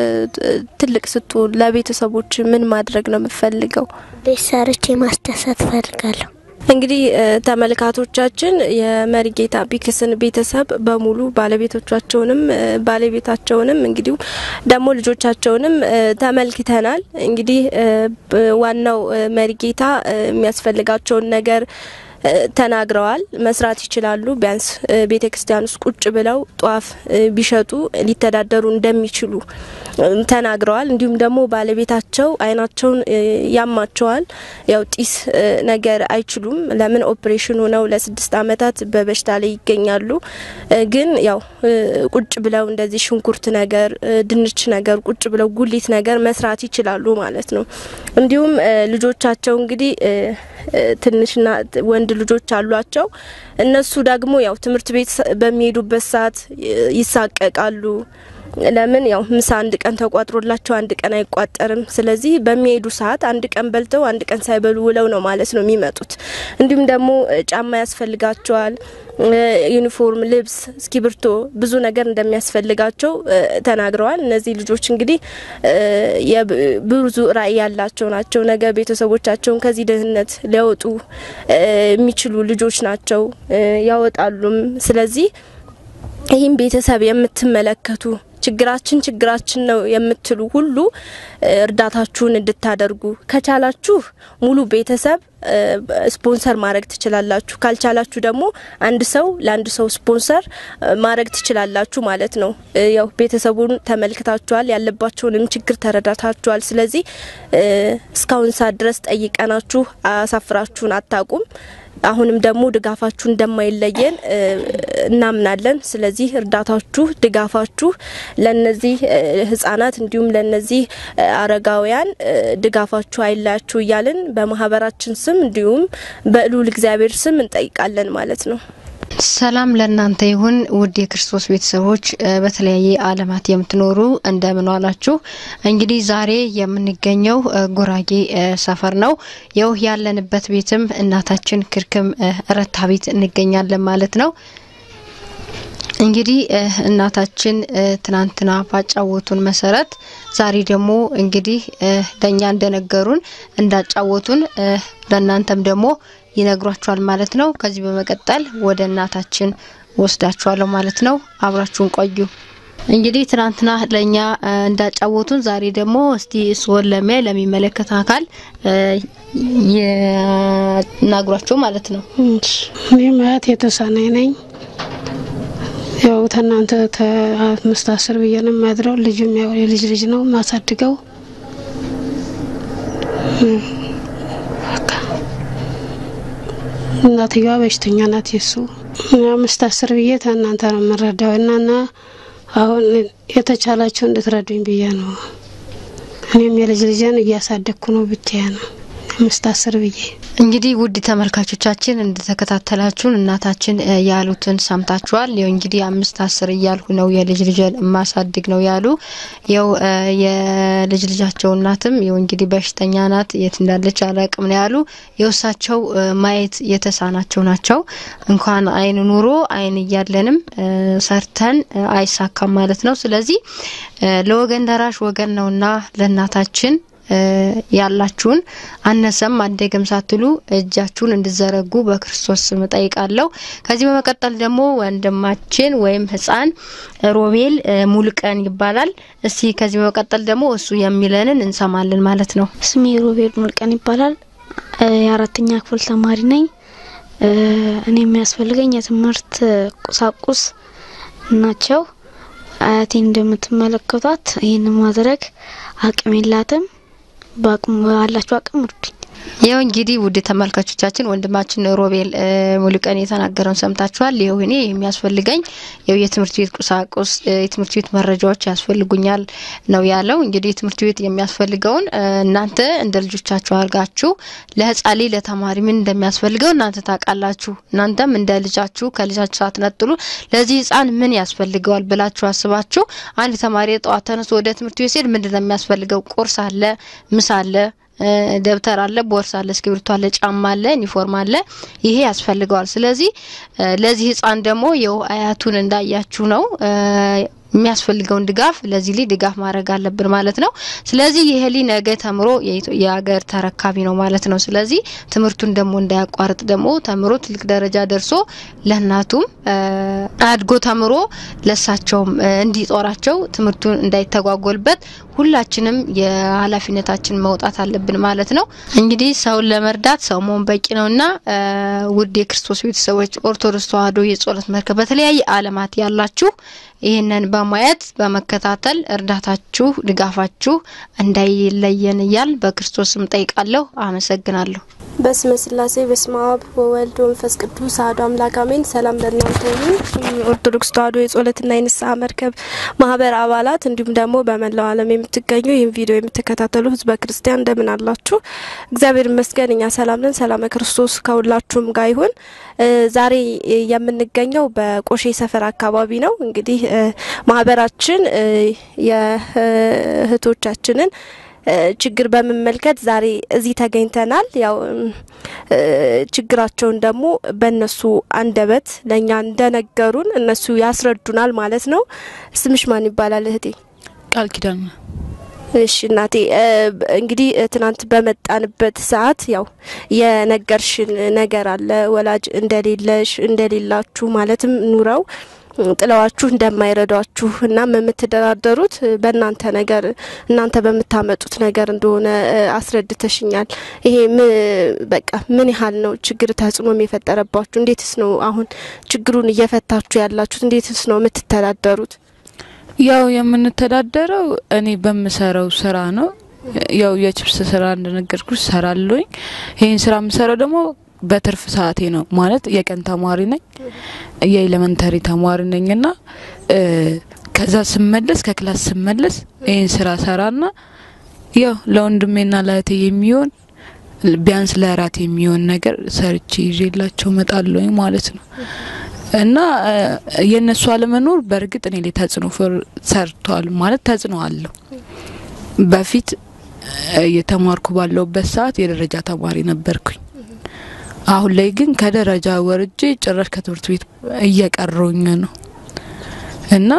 ትልቅ ስትሆን ለቤተሰቦች ምን ማድረግ ነው የምትፈልገው? ቤት ሰርቼ ማስደሰት እፈልጋለሁ። እንግዲህ እ፣ ተመልካቾቻችን የመሪጌታ ቢክስን ቤተሰብ በሙሉ ባለቤቶቻቸውንም እ፣ ባለቤታቸውንም እንግዲህ ደግሞ ልጆቻቸውንም እ፣ ተመልክተናል። እንግዲህ እ፣ ብ- ዋናው እ፣ መሪጌታ እ፣ የሚያስፈልጋቸውን ነገር እ፣ ተናግረዋል። መስራት ይችላሉ። ቢያንስ ቤተ ክርስቲያን ውስጥ ቁጭ ብለው ጧፍ እ፣ ቢሸጡ ሊተዳደሩ እንደሚችሉ እ፣ ተናግረዋል። እንዲሁም ደግሞ ባለቤታቸው አይናቸውን እ፣ ያማቸዋል። ያው ጢስ እ፣ ነገር አይችሉም። ለምን ኦፕሬሽን ሆነው ለስድስት አመታት በበሽታ ላይ ይገኛሉ። እ፣ ግን ያው እ፣ ቁጭ ብለው እንደዚህ ሽንኩርት ነገር እ፣ ድንች ነገር ቁጭ ብለው ጉሊት ነገር መስራት ይችላሉ ማለት ነው። እንዲሁም እ፣ ልጆቻቸው እንግዲህ እ፣ እ፣ ትንሽና ት- ወንድ ልጆች አሏቸው። እነሱ ደግሞ ያው ትምህርት ቤት ሰ- በሚሄዱበት ሰዓት እ፣ ይሳቀቃሉ። ለምን ያው ምሳ አንድ ቀን ተቋጥሮላቸው አንድ ቀን አይቋጠርም። ስለዚህ በሚሄዱ ሰዓት አንድ ቀን በልተው አንድ ቀን ሳይበሉ ውለው ነው ማለት ነው የሚመጡት። እንዲሁም ደግሞ እ፣ ጫማ ያስፈልጋቸዋል፣ እ፣ ዩኒፎርም፣ ልብስ፣ እስክሪብቶ ብዙ ነገር እንደሚያስፈልጋቸው እ፣ ተናግረዋል። እነዚህ ልጆች እንግዲህ እ፣ የብ- ብዙ ራዕይ ያላቸው ናቸው። ነገ ቤተሰቦቻቸውን ከዚህ ድህነት ሊያወጡ እ፣ የሚችሉ ልጆች ናቸው፣ እ፣ ያወጣሉም። ስለዚህ ይህም ቤተሰብ የምትመለከቱ ችግራችን ችግራችን ነው የምትሉ ሁሉ እ፣ እርዳታችሁን እንድታደርጉ ከቻላችሁ ሙሉ ቤተሰብ እ፣ ስፖንሰር ማድረግ ትችላላችሁ። ካልቻላችሁ ደግሞ አንድ ሰው ለአንድ ሰው ስፖንሰር እ፣ ማድረግ ትችላላችሁ ማለት ነው። እ፣ ያው ቤተሰቡን ተመልክታችኋል፣ ያለባቸውንም ችግር ተረዳታችኋል። ስለዚህ እ፣ እስካሁን ሰዓት ድረስ ጠይቀናችሁ አሳፍራችሁን አታቁም። አሁንም ደግሞ ድጋፋችሁ እንደማይለየን እ፣ እናምናለን። ስለዚህ እርዳታችሁ፣ ድጋፋችሁ ለነዚህ እ፣ ህጻናት እንዲሁም ለነዚህ እ፣ አረጋውያን እ፣ ድጋፋችሁ አይለያችሁ እያልን በማህበራችን ስም እንዲሁም በልዑል እግዚአብሔር ስም እንጠይቃለን ማለት ነው። ሰላም ለእናንተ ይሁን ውድ የክርስቶስ ቤተሰቦች እ፣ በተለያየ ዓለማት የምትኖሩ እንደምን ዋላችሁ። እንግዲህ ዛሬ የምንገኘው እ፣ ጉራጌ እ፣ ሰፈር ነው። ይው ያለንበት ቤትም እናታችን ክርክም እ፣ ረታ ቤት እንገኛለን ማለት ነው። እንግዲህ እ፣ እናታችን እ፣ ትናንትና ባጫወቱን መሰረት ዛሬ ደግሞ እንግዲህ እ፣ ለእኛ እንደነገሩን እንዳጫወቱን እ፣ ለእናንተም ደግሞ ይነግሯችኋል ማለት ነው። ከዚህ በመቀጠል ወደ እናታችን ወስዳችኋለሁ ማለት ነው። አብራችሁን ቆዩ። እንግዲህ ትናንትና ለእኛ እ፣ እንዳጫወቱን ዛሬ ደግሞ እስቲ እርስዎን ለሚያይ ለሚመለከት አካል እ፣ ይናግሯቸው ማለት ነው። እኔ ማየት የተሳናኝ ነኝ። ያው ተናንተ ከአምስት አስር ብዬ ነው የማድረው። ልጁም ያው የልጅ ልጅ ነው ማሳድገው። እም፣ በቃ እናትየዋ በሽተኛ ናት። የሱ እኔ አምስት አስር ብዬ ተናንተ ነው የምረዳው እና እና አሁን የተቻላቸው እንድትረዱኝ ብዬ ነው እኔም የልጅ ልጅን እያሳደግኩ ነው ብቻዬ ነው አምስት አስር ብዬ እንግዲህ ውድ ተመልካቾቻችን እንደተከታተላችሁን እናታችን እ ያሉትን ሰምታችኋል። ይኸው እንግዲህ አምስት አስር እያልሁ ነው የልጅ ልጅን የማሳድግ ነው ያሉ። ይኸው እ የልጅ ልጃቸው እናትም ይኸው እንግዲህ በሽተኛ ናት፣ የት እንዳለች አላቅም ነው ያሉ። የውሳቸው ማየት የተሳናቸው ናቸው። እንኳን አይን ኑሮ አይን እያለንም እ ሰርተን እ አይሳካም ማለት ነው። ስለዚህ እ ለወገን ደራሽ ወገን ነውና ለእናታችን እ ያላችሁን አነሰም አደገም ሳትሉ እጃችሁን እንድዘረጉ በክርስቶስ ስም ጠይቃለሁ። ከዚህ በመቀጠል ደግሞ ወንድማችን ወይም ሕፃን ሮቤል እ ሙሉቀን ይባላል። እስቲ ከዚህ በመቀጠል ደግሞ እሱ የሚለንን እንሰማለን ማለት ነው። ስሜ ሮቤል ሙልቀን ይባላል። እ የአራተኛ ክፍል ተማሪ ነኝ። እ እኔ የሚያስፈልገኝ የትምህርት ቁሳቁስ ናቸው። አያቴ እንደምትመለከቷት ይህን ማድረግ አቅም የላትም። በአቅሙ ባላችሁ አቅም እርዱኝ። ይኸው እንግዲህ ውድ ተመልካቾቻችን ወንድማችን ሮቤል እ ሙሉቀን የተናገረውን ሰምታችኋል። ይኸው እኔ የሚያስፈልገኝ ይኸው የትምህርት ቤት ቁሳቁስ እ የትምህርት ቤት መረጃዎች ያስፈልጉኛል ነው ያለው። እንግዲህ የትምህርት ቤት የሚያስፈልገውን እ እናንተ እንደ ልጆቻችሁ አድርጋችሁ ለህጻሌ ለተማሪ ምን እንደሚያስፈልገው እናንተ ታውቃላችሁ። እናንተም እንደ ልጃችሁ ከልጃችሁ ሳትነጥሉ ለዚህ ህጻን ምን ያስፈልገዋል ብላችሁ አስባችሁ አንድ ተማሪ ጠዋት ተነስቶ ወደ ትምህርት ቤት ሲሄድ ምንድን ነው የሚያስፈልገው? ቁርስ አለ፣ ምሳ አለ እ ደብተር አለ፣ ቦርሳ አለ፣ እስክሪብቶ አለ፣ ጫማ አለ፣ ዩኒፎርም አለ። ይሄ ያስፈልገዋል። ስለዚህ እ ለዚህ ህጻን ደግሞ የው አያቱን እንዳያችሁ ነው እ የሚያስፈልገውን ድጋፍ ለዚህ ልጅ ድጋፍ ማድረግ አለብን ማለት ነው። ስለዚህ ይሄ ልጅ ነገ ተምሮ የኢትዮ- የሀገር ተረካቢ ነው ማለት ነው። ስለዚህ ትምህርቱን ደግሞ እንዳያቋርጥ ደግሞ ተምሮ ትልቅ ደረጃ ደርሶ ለእናቱም እ አድጎ ተምሮ ለሳቸውም እ እንዲጦራቸው ትምህርቱን እንዳይተጓጎልበት ሁላችንም የኃላፊነታችን መውጣት አለብን ማለት ነው። እንግዲህ ሰውን ለመርዳት ሰው መሆን በቂ ነውና እ ውድ የክርስቶስ ቤተሰቦች ኦርቶዶክስ ተዋሕዶ የጸሎት መርከብ በተለያየ ዓለማት ያላችሁ ይህንን በማየት በመከታተል እርዳታችሁ ድጋፋችሁ እንዳይለየን እያል በክርስቶስ ስም ጠይቃለሁ። አመሰግናለሁ። በስመ ስላሴ በስመ አብ ወወልድ ወመንፈስ ቅዱስ አሐዱ አምላክ አሜን። ሰላም ለእናንተ ይሁን። ኦርቶዶክስ ተዋሕዶ የጸሎትና የንስሐ መርከብ ማህበር አባላት እንዲሁም ደግሞ በመላው ዓለም የምትገኙ ይህን ቪዲዮ የምትከታተሉ ህዝበ ክርስቲያን እንደምን አላችሁ? እግዚአብሔር ይመስገን እኛ ሰላም ነን። ሰላመ ክርስቶስ ከሁላችሁም ጋር ይሁን። እ ዛሬ የምንገኘው በቆሼ ሰፈር አካባቢ ነው። እንግዲህ እ ማህበራችን እ የእህቶቻችንን እ ችግር በመመልከት ዛሬ እዚህ ተገኝተናል። ያው እ ችግራቸውን ደግሞ በእነሱ አንደበት ለእኛ እንደነገሩን እነሱ ያስረዱናል ማለት ነው። ስምሽ ማን ይባላል እህቴ? ቃል ኪዳን ነው። እሺ እናቴ እ እንግዲህ እ ትናንት በመጣንበት ሰዓት ያው የነገርሽን ነገር አለ ወላጅ እንደሌለሽ እንደሌላችሁ ማለትም ኑረው ጥለዋችሁ እንደማይረዷችሁ እናም የምትደራደሩት በእናንተ ነገር እናንተ በምታመጡት ነገር እንደሆነ እ አስረድተሽኛል። ይሄ ም- በቃ ምን ያህል ነው ችግር ተጽዕኖም የፈጠረባችሁ? እንዴትስ ነው አሁን ችግሩን እየፈታችሁ ያላችሁት? እንዴትስ ነው የምትተዳደሩት? ያው የምንተዳደረው እኔ በምሰራው ስራ ነው። ያው የችፕስ ስራ እንደነገርኩሽ ሰራለሁኝ። ይህን ስራ የምሰራው ደግሞ በትርፍ ሰዓቴ ነው። ማለት የቀን ተማሪ ነኝ፣ የኤሌመንተሪ ተማሪ ነኝ እና እ ከዛ ስመለስ ከክላስ ስመለስ ይህን ስራ ሰራና ያው ለወንድሜና ለእህቴ የሚሆን ቢያንስ ለእራት የሚሆን ነገር ሰርቼ ይዤላቸው እመጣለሁኝ ማለት ነው። እና እ የእነሱ አለመኖር በእርግጥ እኔ ላይ ተጽዕኖ ፈር- ሰርቷል ማለት ተጽዕኖ አለው። በፊት እ እየተማርኩ ባለሁበት ሰዓት የደረጃ ተማሪ ነበርኩኝ። አሁን ላይ ግን ከደረጃ ወርጄ ጭራሽ ከትምህርት ቤት እየቀረውኝ ነው እና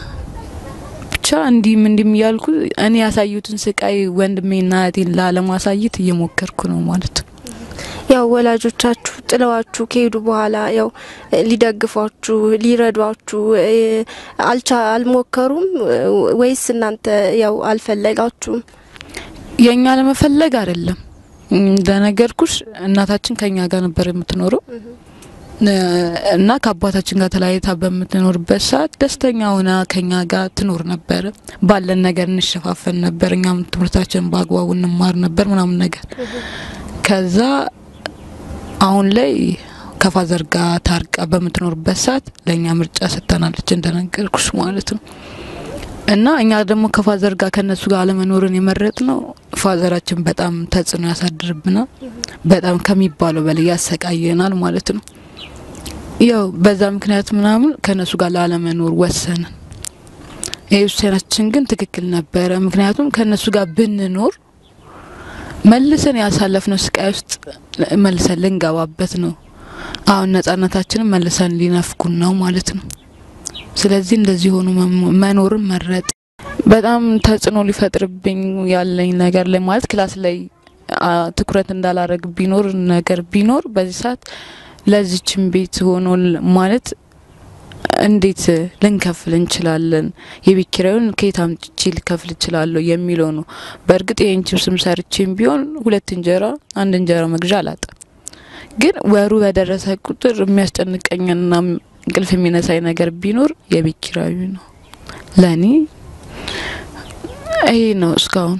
ብቻ እንዲህም እንዲህም እያልኩ እኔ ያሳዩትን ስቃይ ወንድሜና እህቴን ላለማሳየት እየሞከርኩ ነው ማለት ነው። ያው ወላጆቻችሁ ጥለዋችሁ ከሄዱ በኋላ ያው ሊደግፏችሁ ሊረዷችሁ እ አልቻ አልሞከሩም ወይስ እናንተ ያው አልፈለጋችሁም? የእኛ ለመፈለግ አይደለም። እንደነገርኩሽ እናታችን ከኛ ጋር ነበር የምትኖረው እ እና ከአባታችን ጋር ተለያይታ በምትኖርበት ሰዓት ደስተኛ ሆና ከኛ ጋር ትኖር ነበረ። ባለን ነገር እንሸፋፈን ነበር። እኛም ትምህርታችን በአግባቡ እንማር ነበር ምናምን ነገር ከዛ አሁን ላይ ከፋዘር ጋር ታርቃ በምትኖርበት ሰዓት ለእኛ ምርጫ ሰጥተናለች እንደነገርኩሽ ማለት ነው። እና እኛ ደግሞ ከፋዘር ጋር ከነሱ ጋር አለመኖርን የመረጥ ነው። ፋዘራችን በጣም ተጽዕኖ ያሳድርብናል። በጣም ከሚባለው በላይ ያሰቃየናል ማለት ነው። ያው በዛ ምክንያት ምናምን ከነሱ ጋር ላለመኖር ወሰንን። ይህ ውሳኔያችን ግን ትክክል ነበረ። ምክንያቱም ከነሱ ጋር ብንኖር መልሰን ያሳለፍነው ስቃይ ውስጥ መልሰን ልንገባበት ነው። አሁን ነጻነታችንን መልሰን ሊነፍኩን ነው ማለት ነው። ስለዚህ እንደዚህ ሆኖ መኖርን መረጥ። በጣም ተጽዕኖ ሊፈጥርብኝ ያለኝ ነገር ላይ ማለት ክላስ ላይ ትኩረት እንዳላረግ ቢኖር ነገር ቢኖር በዚህ ሰዓት ለዚችን ቤት ሆኖ ማለት እንዴት ልንከፍል እንችላለን? የቤት ኪራዩን ከየት አምጥቼ ልከፍል እችላለሁ የሚለው ነው። በእርግጥ ይህን ችብስም ሰርቼም ቢሆን ሁለት እንጀራ አንድ እንጀራ መግዣ አላጣም። ግን ወሩ በደረሰ ቁጥር የሚያስጨንቀኝና እንቅልፍ የሚነሳኝ ነገር ቢኖር የቤት ኪራዩ ነው። ለእኔ ይሄ ነው እስካሁን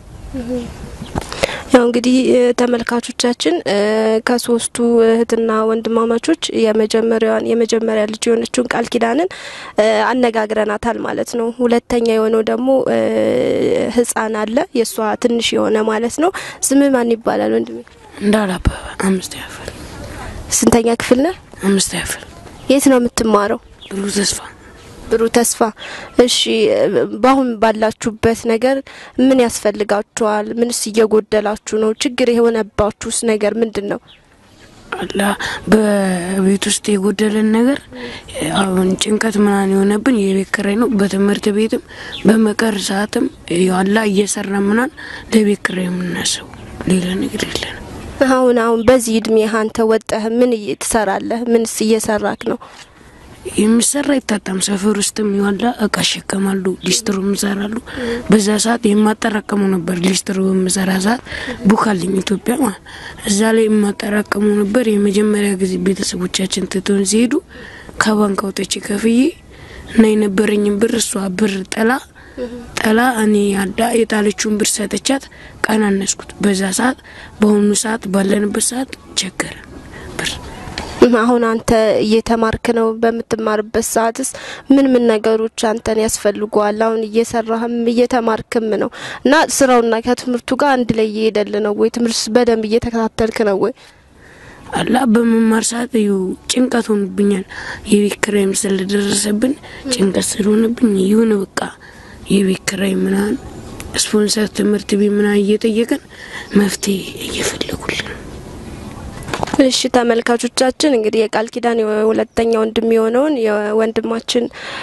ያው እንግዲህ ተመልካቾቻችን ከሶስቱ እህትና ወንድማማቾች የመጀመሪያዋን የመጀመሪያ ልጅ የሆነችውን ቃል ኪዳንን አነጋግረናታል ማለት ነው። ሁለተኛ የሆነው ደግሞ ህፃን አለ የእሷ ትንሽ የሆነ ማለት ነው። ስም ማን ይባላል ወንድሜ? እንዳላበበ አምስት ያፍል ስንተኛ ክፍል ነህ? አምስት ያፍል የት ነው የምትማረው? ብሩህ ተስፋ ብሩህ ተስፋ። እሺ፣ በአሁን ባላችሁበት ነገር ምን ያስፈልጋችኋል? ምንስ እየጎደላችሁ ነው? ችግር የሆነባችሁስ ነገር ምንድን ነው? አላ በቤት ውስጥ የጎደለን ነገር አሁን ጭንቀት ምናምን የሆነብን የቤት ኪራይ ነው። በትምህርት ቤትም በመቀር ሰዓትም አላ እየሰራ ምናምን ለቤት ኪራይ የምናስበው ሌላ ነገር የለንም። አሁን አሁን በዚህ እድሜ አንተ ወጠህ ምን ትሰራለህ? ምንስ እየሰራክ ነው? የሚሰራ አይታጣም። ሰፈር ውስጥም ይዋላ እቃ ይሸከማሉ፣ ሊስትሮ ይሰራሉ። በዛ ሰዓት የማጠራቀመው ነበር። ሊስትሮ በምሰራ ሰዓት ቡካልኝ ኢትዮጵያ ማለት እዛ ላይ የማጠራቀመው ነበር። የመጀመሪያ ጊዜ ቤተሰቦቻችን ትቶን ሲሄዱ ከባንክ አውጥቼ ከፍዬ እና የነበረኝን ብር እሷ ብር ጠላ ጠላ እኔ ያዳ የጣለችውን ብር ሰጠቻት፣ ቀናነስኩት። በዛ ሰዓት በአሁኑ ሰዓት ባለንበት ሰዓት ቸገረን ብር አሁን አንተ እየተማርክ ነው። በምትማርበት ሰዓትስ ምን ምን ነገሮች አንተን ያስፈልጉዋል? አሁን እየሰራህም እየተማርክም ነው እና ስራውና ከትምህርቱ ጋር አንድ ላይ እየሄደል ነው ወይ? ትምህርት በደንብ እየተከታተልክ ነው ወይ? አላ በመማር ሰዓት እዩ ጭንቀት ሆኑብኛል። የቤት ኪራይም ስለደረሰብን ጭንቀት ስለሆነብኝ ይሁን በቃ የቤት ኪራይ ምናምን ስፖንሰር ትምህርት ቤት ምናምን እየጠየቀን መፍትሄ እየፈለጉልን እሺ ተመልካቾቻችን እንግዲህ የቃል ኪዳን የሁለተኛ ወንድም የሆነውን የወንድማችን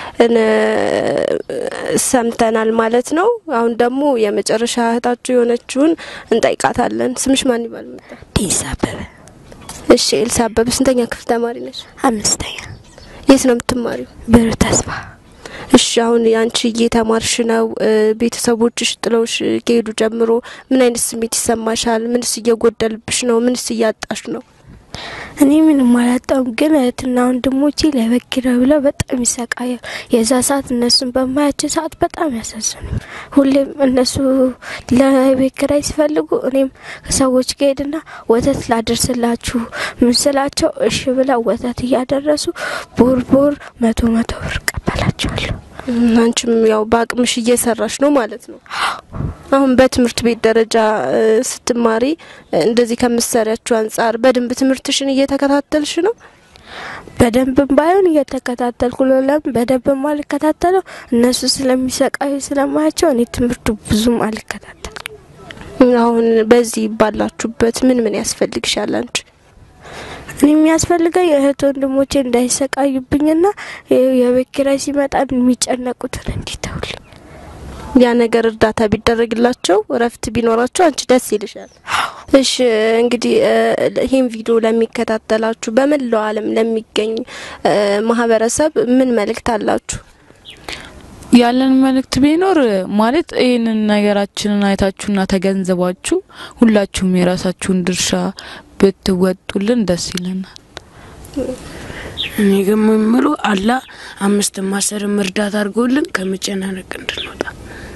ሰምተናል ማለት ነው። አሁን ደግሞ የመጨረሻ እህታችሁ የሆነችውን እንጠይቃታለን። ስምሽ ማን ይባል? ዲስ አበበ። እሺ ኤልሳ አበበ ስንተኛ ክፍል ተማሪ ነች? አምስተኛ። የት ነው የምትማሪው? ብሩህ ተስፋ። እሺ አሁን አንቺ እየተማርሽ ነው። ቤተሰቦችሽ ጥለውሽ ከሄዱ ጀምሮ ምን አይነት ስሜት ይሰማሻል? ምንስ እየጎደልብሽ ነው? ምንስ እያጣሽ ነው? እኔ ምንም አላጣም፣ ግን እህትና ወንድሞቼ ለቤት ኪራይ ብለው በጣም ይሰቃያል። የዛ ሰዓት እነሱን በማያቸው ሰዓት በጣም ያሳዝኑኝ። ሁሌም እነሱ ለቤት ኪራይ ሲፈልጉ እኔም ከሰዎች ጋር ሄድና ወተት ላደርስላችሁ ምን ስላቸው እሺ ብለው ወተት እያደረሱ ቦር ቦር መቶ መቶ ብር እቀበላቸዋለሁ። አንቺም ያው በአቅምሽ እየሰራሽ ነው ማለት ነው። አሁን በትምህርት ቤት ደረጃ ስትማሪ እንደዚህ ከምትሰሪያቸው አንጻር በደንብ ትምህርትሽን እየተከታተልሽ ነው? በደንብም ባይሆን እየተከታተልኩ ነው። ለምን በደንብ አልከታተለው? እነሱ ስለሚሰቃዩ ስለማያቸው እኔ ትምህርቱ ብዙም አልከታተልም። አሁን በዚህ ባላችሁበት ምን ምን ያስፈልግሻል አንቺ? እኔ የሚያስፈልገኝ እህት ወንድሞቼ እንዳይሰቃዩብኝና የቤት ኪራይ ሲመጣ የሚጨነቁትን እንዲተውልኝ ያ ነገር እርዳታ ቢደረግላቸው እረፍት ቢኖራቸው አንቺ ደስ ይልሻል። እሺ እንግዲህ ይህን ቪዲዮ ለሚከታተላችሁ በመላው ዓለም ለሚገኝ ማህበረሰብ ምን መልእክት አላችሁ? ያለን መልእክት ቢኖር ማለት ይህንን ነገራችንን አይታችሁና ተገንዘባችሁ ሁላችሁም የራሳችሁን ድርሻ ብትወጡልን ደስ ይለናል። እኔ ግን የምለው አላ አምስት ማሰርም እርዳታ አድርጎልን ከመጨናነቅ እንድንወጣ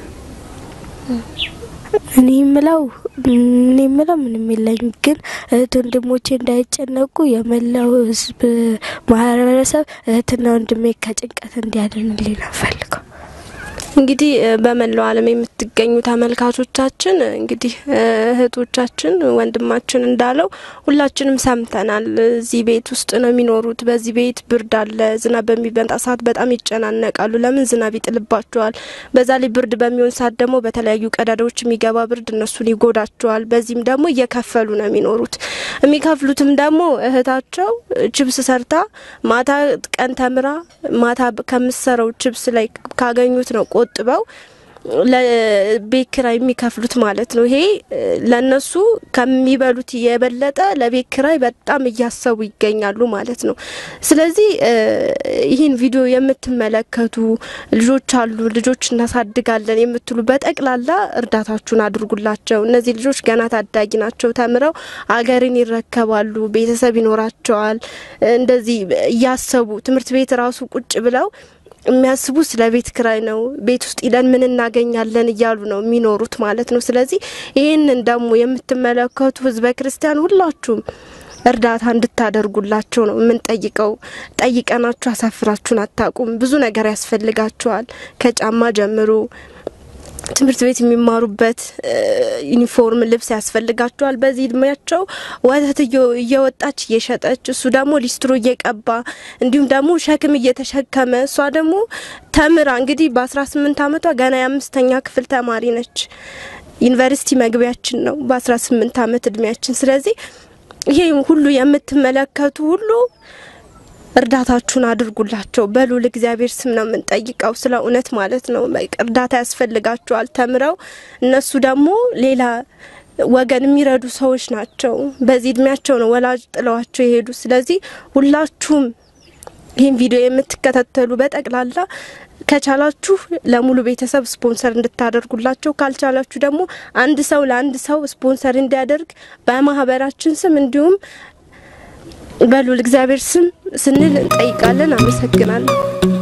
እኔ የምለው እኔ የምለው ምንም የለኝም፣ ግን እህት ወንድሞቼ እንዳይጨነቁ የመላው ሕዝብ ማህበረሰብ እህትና ወንድሜ ከጭንቀት እንዲያድንልኝ ነው ፈልገው። እንግዲህ እ፣ በመላው ዓለም የምትገኙ ተመልካቾቻችን እንግዲህ እ፣ እህቶቻችን ወንድማችን እንዳለው ሁላችንም ሰምተናል። እዚህ ቤት ውስጥ ነው የሚኖሩት። በዚህ ቤት ብርድ አለ። ዝናብ በሚመጣ ሰዓት በጣም ይጨናነቃሉ። ለምን ዝናብ ይጥልባቸዋል። በዛ ላይ ብርድ በሚሆን ሰዓት ደግሞ በተለያዩ ቀዳዳዎች የሚገባ ብርድ እነሱን ይጎዳቸዋል። በዚህም ደግሞ እየከፈሉ ነው የሚኖሩት። የሚከፍሉትም ደግሞ እህታቸው ችብስ ሰርታ ማታ ቀን ተምራ ማታ ከምሰራው ችብስ ላይ ካገኙት ነው ቆጥበው ለቤት ኪራይ የሚከፍሉት ማለት ነው። ይሄ እ፣ ለነሱ ከሚበሉት የበለጠ ለቤት ኪራይ በጣም እያሰቡ ይገኛሉ ማለት ነው። ስለዚህ እ፣ ይህን ቪዲዮ የምትመለከቱ ልጆች አሉ፣ ልጆች እናሳድጋለን የምትሉ በጠቅላላ እርዳታችሁን አድርጉላቸው። እነዚህ ልጆች ገና ታዳጊ ናቸው። ተምረው አገርን ይረከባሉ፣ ቤተሰብ ይኖራቸዋል። እንደዚህ እያሰቡ ትምህርት ቤት ራሱ ቁጭ ብለው የሚያስቡ ስለ ቤት ክራይ ነው። ቤት ውስጥ ሂደን ምን እናገኛለን እያሉ ነው የሚኖሩት ማለት ነው። ስለዚህ ይህንን ደግሞ የምትመለከቱ ህዝበ ክርስቲያን ሁላችሁም እርዳታ እንድታደርጉላቸው ነው የምንጠይቀው። ጠይቀናችሁ አሳፍራችሁን አታቁም። ብዙ ነገር ያስፈልጋችኋል ከጫማ ጀምሮ ትምህርት ቤት የሚማሩበት እ፣ ዩኒፎርም ልብስ ያስፈልጋቸዋል። በዚህ እድሜያቸው ወተት እየ- እየወጣች እየሸጠች እሱ ደግሞ ሊስትሮ እየቀባ እንዲሁም ደግሞ ሸክም እየተሸከመ እሷ ደግሞ ተምራ እንግዲህ በአስራ ስምንት አመቷ ገና የአምስተኛ ክፍል ተማሪ ነች። ዩኒቨርሲቲ መግቢያችን ነው በአስራ ስምንት አመት እድሜያችን። ስለዚህ ይሄ ሁሉ የምትመለከቱ ሁሉ እርዳታችሁን አድርጉላቸው። በሉል እግዚአብሔር ስም ነው የምንጠይቀው፣ ስለ እውነት ማለት ነው። በቃ እርዳታ ያስፈልጋቸዋል ተምረው እነሱ ደግሞ ሌላ ወገን የሚረዱ ሰዎች ናቸው። በዚህ እድሜያቸው ነው ወላጅ ጥለዋቸው የሄዱ። ስለዚህ ሁላችሁም ይህን ቪዲዮ የምትከታተሉ በጠቅላላ ከቻላችሁ ለሙሉ ቤተሰብ ስፖንሰር እንድታደርጉላቸው፣ ካልቻላችሁ ደግሞ አንድ ሰው ለአንድ ሰው ስፖንሰር እንዲያደርግ በማህበራችን ስም እንዲሁም በሉል እግዚአብሔር ስም ስንል እንጠይቃለን። አመሰግናለሁ።